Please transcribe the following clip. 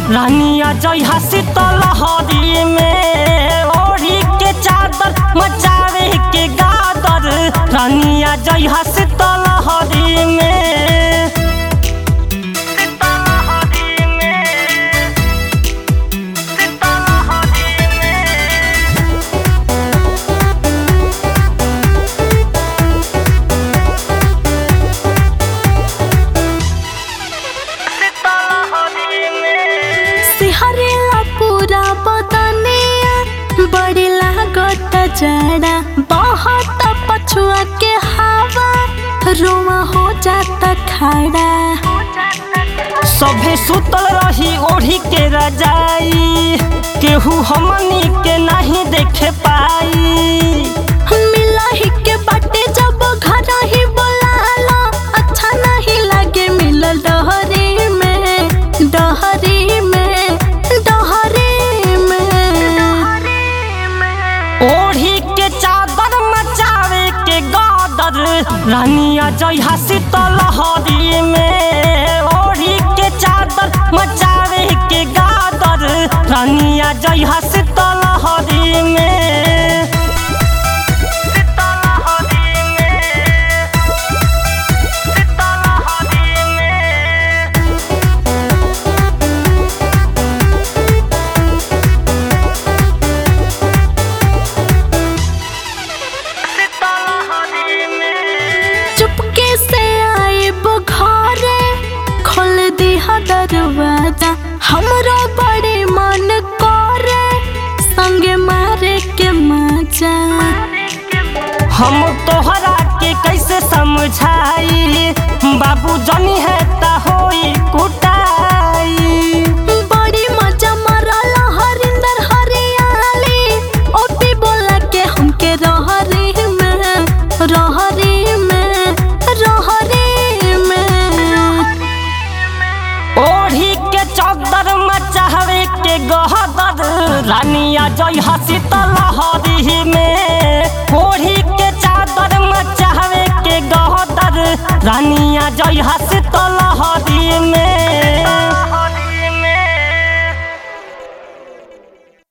रानिया जय शीतल हरी में ओढ़ी के चादर मचावे के गादर रानिया जय शीतल हरी में शीतल हरी में शीतल हरी में शीतल हरी में सिहरेला पूरा बदनिया बड़ी लागत जड़ा बहुत पछुआ के हवा रोमा हो जाता खड़ा सभे सुतल रही ओढ़ी के रजाई केहू हमनी के नहीं देखे पाई मिलही के बाटे जब घर ही बोलाला अच्छा नहीं लगे मिलल डहरी में डहरी में डहरी में ओढ़ी के चादर मचावे के गादर रानिया जय शीतल हरी में ओढ़ी के चादर मचावे के गादर रानिया जय शीतल हरी में शीतल हरी में शीतल हरी में शीतल हरी में चुपके से आए बुखारे खोल दिया दरवाजा हमरो बड़े मन करे संगे मारे के मजा हम तोहरा के कैसे समझाई बाबू जनी है ता होई कुटाई बड़ी मजा मारल हरिंदर हरियाली ओपी बोला के हमके रहरी में रहरी में रहरी में ओढ़ी के चौदर मचावे के गहदर रानिया जय शीतल हरी में ओढ़ी के चादर मचावे के गहदर रानिया जय शीतल हरी में